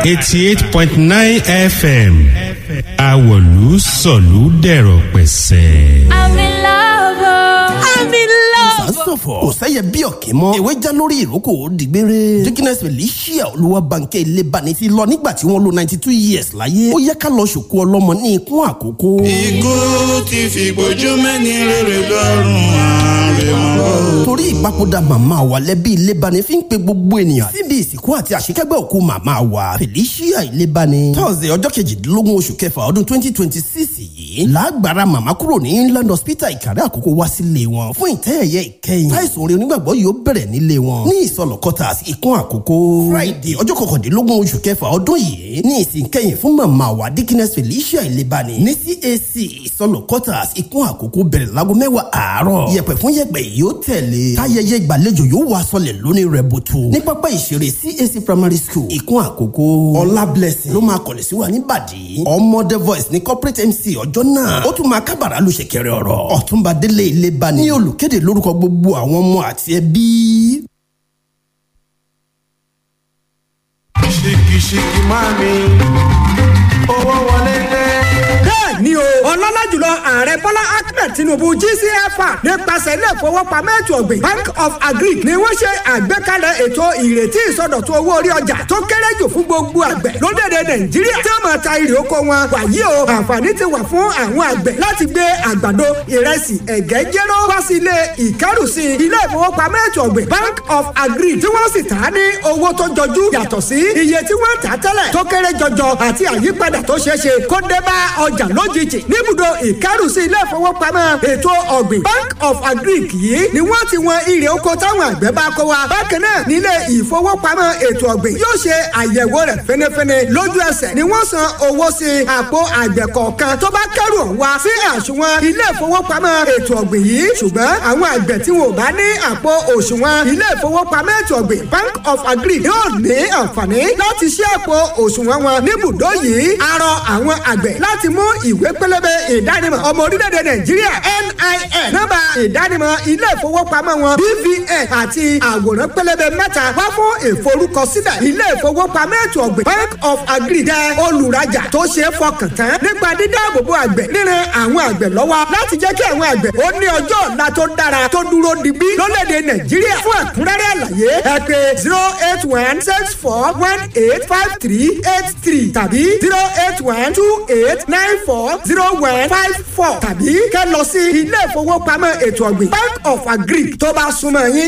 eighty eight point nine fm awolu sọ̀lú dẹ̀rọ̀ pẹ̀sẹ̀. I'm in love. oh. I'm in love. sọ̀fọ̀ kò sẹ́yẹ bí ọ̀kẹ́ mọ́ ewé já lórí ìrókò dìgbére dickiness felicia olúwa bànkẹ́ ilé bani ti lọ nígbà tí wọ́n lo ninety two years láyé ó yẹ ká lọ ṣòkó ọlọ́mọ ní ikún àkókò. ikú ti fìgbójú mẹ́ni rere lọ́rùn àrèmọ́. torí ìpapòdà màmá wa lẹ́bí ilé bani fi ń pe gbogbo ènìyàn síbi ìsìnkú àti àṣekẹ́gbẹ́ òkú màmá wa felicia ilé bani thursday ọjọ́ kejìdínlógún oṣù kẹfà ọdún twenty twenty six yìí lágbára màmá kúrò ní inland hospital ìkàrẹ́ àkókò wá sílé wọn fún ìtẹ́yẹyẹ ìkẹyìn táìsùn orin onígbàgbọ́ yóò bẹ̀rẹ̀ nílé wọn ní ìsọlọ quarters ìkún àkókò friday ọjọ́ kọkàndínlógún oṣù kẹfà ọdún yìí ní ìsìn kẹyìn fún màmá wa dickiness felicia ìlébani ní cac ìsọlọ quarters ìkún àkókò bẹ̀rẹ̀ láago mẹ́wàá àárọ̀ yẹpẹ̀ fún yẹpẹ̀ yóò tẹ̀lé táyẹyẹ ìgbàlejò yóò wá sọlẹ̀ lónìí rẹ̀ bùtù ní pápá ìṣeré cac primary school ìkún àkókò ọlá blessing ló máa kọ̀lẹ̀ sí wa níbàdí ọmọdé voice ní corporate mc ọjọ́ náà ó tún máa kábàrà lu ṣẹ̀kẹ̀rẹ̀ ọ̀rọ̀ ọ̀túnba délé ìlébani ní olùkéde lórúkọ gbogbo àwọn ọmọ àti ẹbí. ṣìkìṣìkì máa mi owó wọlé dé. bẹ́ẹ̀ ni o ọlọ́lá jùlọ ààrẹ bọ́lá ahmed tinubu gcfa nípasẹ̀ ilé ìfowópamọ́ ètò ọ̀gbìn bank of agric ni wọ́n ṣe àgbékalẹ̀ ètò ìrètí ìsọdọ̀tun owó orí ọjà tó kéré jù fún gbogbo àgbẹ̀ lórílẹ̀‐èdè nàìjíríà tí wọ́n máa ta irè oko wọn wàyí o àǹfààní ti wà fún àwọn àgbẹ̀ láti gbé àgbàdo ìrẹsì ẹ̀gẹ́ jéró wá sí ilé ìkẹ́rùsí ilé ìfowópamọ́ ètò ọ̀gbìn bank of agric tí wọ́n sì tà á ní owó tó jọjú yàtọ̀ sí iye tí wọ́n tà á tẹ́lẹ̀ tó kéré jọjọ àti àyípadà tó ṣeé ṣe kó dé bá ọjà lójijì níbùdó ìkárùsí ilé ìfowópamọ́ ètò ọ̀gbìn bank of agric yìí ni wọ́n ti wọn irè oko táwọn àgbẹ̀ bá kó wa bákan náà nílé ìfowópamọ́ ètò ọ̀gbìn yóò ṣe àyẹ̀wò rẹ̀ fẹ́nẹ́fẹ́nẹ́ lójú ẹsẹ̀ ni wọ́n san owó sí àpò àgbẹ̀ kọ̀ọ̀kan tó bá kẹ́rù ọ̀hún wá sí àsùnwọ̀n ilé ìfowópamọ́ ètò ọ̀gbìn yìí ṣùgbọ́n àwọn àgbẹ̀ tí wọn ò bá ní àpò òṣùwọ̀n ilé ìfowópamọ́ ètò ọ̀gbìn bank of agric yóò ní àǹfààní láti ṣí àpò òṣùwọ̀n wọn níbùdó yìí arọ àwọn àgbẹ̀ láti mú ìwé pélébé ìdánimọ̀ ọmọ orílẹ̀-èdè nàìjíríà NIN nọ́mbà ìdánimọ̀ ilé ìfowópamọ́ wọn BVN àti àwòrán pélébé mẹ́ta wá fún ìforúkọsílẹ̀ ilé ìfowópamọ́ ètò ọ̀gbìn Bank of Agri jẹ́ olùrajà tó ṣe é fọkàn tán nípa dídáàbòbò àgbẹ̀ ríran àwọn àgbẹ̀ lọ́wọ́ láti jẹ́ kí àwọn àgbẹ̀ ó ní ọjọ́ ọ̀la tó dára tó dúró digbí lórílẹ̀-èdè nàìjíríà fún ẹ̀kúnrẹ́rẹ́ àlàyé ẹ pè zero eight one six four one eight five three eight three tàbí zero eight one two eight nine four zero one five four tàbí kẹ́ lọ sí ilé ìfowópamọ́ ètò ọ̀gbìn bank of agric tó bá súnmọ́ yín.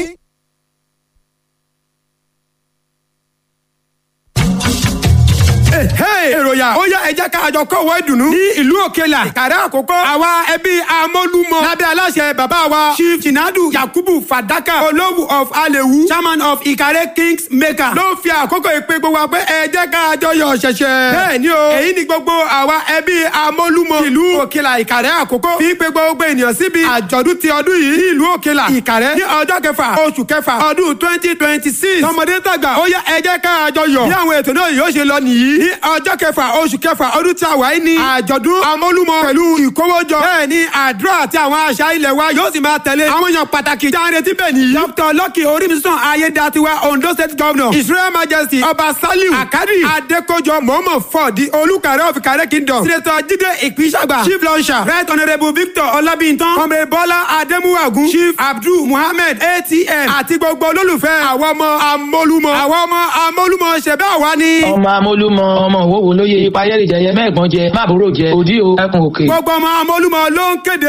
èròyà ó yá ẹ jẹ́ ká àjọ kọ̀wé ìdùnnú ní ìlú òkèlà ìkàrẹ́ àkókò àwa ẹbí amólúmọ lábẹ́ aláṣẹ bàbá wa chief jinadu yakubu fadaka olówù of alewu chairman of ìkàrẹ́ kings maker ló fi àkókò ìpè gbogbo wa pé ẹ jẹ́ ká àjọ yọ ṣẹ̀ṣẹ̀. bẹ́ẹ̀ ni o èyí ni gbogbo àwa ẹbí amólúmọ ìlú òkèlà ìkàrẹ́ àkókò fi pé gbogbo ènìyàn síbi àjọ̀dún ti ọdún yìí ní ìlú òkèlà ìkàrẹ́ ní ọjọ́ kẹfà oṣù kẹfà ọdún twenty twenty six tọmọdé tàgbà ó yá ẹ jẹ́ ká àjọ yọ bí àwọn ètò náà yóò ṣe lọ nìyí ní ọjọ́ kẹfà oṣù kẹfà ọdún tí a wà yìí ní àjọ̀dún amólúmọ pẹ̀lú ìkówójọ bẹ́ẹ̀ ni àdúrà àti àwọn àṣà ilẹ̀ wa yóò sì máa tẹ̀lé àwọn èèyàn pàtàkì jáde tí bẹ́ẹ̀ nìyí. dr lucky orímísàn ayédatiwa ondo state governor israel majesty ọba saliu akadi adekojo mohammed ford di olùkàrẹ́ of ìkàrẹ́ kingdom senator jide ìpínsàgbà chief launcher right honourable victor ọlábìntàn ọmọ bọ́lá adémúwàgún chief abdul muhammed atm àti gbogbo olólùfẹ́ àwọn ọmọ amólúmọ àwọn ọmọ amólúmọ ṣẹ̀bẹ́ àwa ni. ọmọ amólúmọ ọmọ òwòwò lóye ipa ayẹ́rì jẹyẹ mẹ́ẹ̀gbọ́n jẹ máàbúrò jẹ òdí o ẹkùn òkè. gbogbo ọmọ amólúmọ ló ń kéde.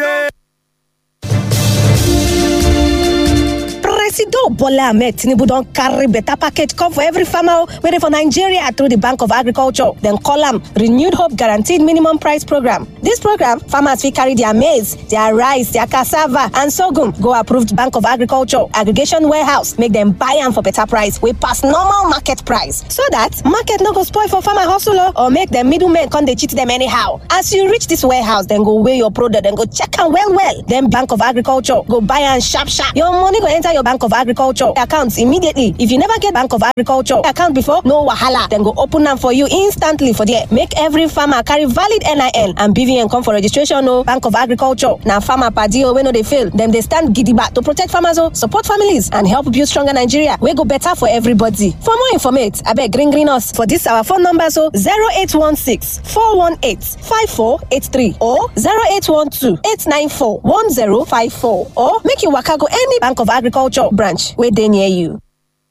Presido Bola Ahmed Tinubu don carry better package come for every farmer wey dey for Nigeria through the Bank of Agriculture. Dem call am Renewed Hope Guaranteed Minimum Price Program. This program, farmers fit carry their maize, their rice, their cassava and sorghum go approved Bank of Agriculture aggregation warehouse make dem buy am for better price wey pass normal market price so that market no go spoil for farmer hustle o or make dem middlemen come dey cheat dem anyhow. As you reach this warehouse, dem go weigh your product, dem go check am well well. Then Bank of Agriculture go buy am sharp sharp. Your money go enter your Bank of of agriculture account immediately if you never get bank of agriculture account before no wahala dem go open am for you instantly for there make every farmer carry valid nin and bvn come for registration o bank of agriculture na farmer padi o wey no dey fail dem dey stand gidigba to protect farmers o support families and help build stronger nigeria wey go better for everybody for more informate abeg green green us for dis our phone number so zero eight one six four one eight five four eight three or zero eight one two eight nine four one zero five four or make you waka go any bank of agriculture branch wey dey near you.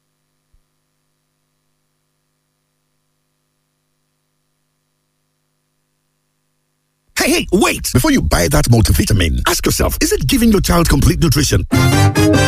Hey, hey, wait! Before you buy that multivitamin, ask yourself is it giving your child complete nutrition?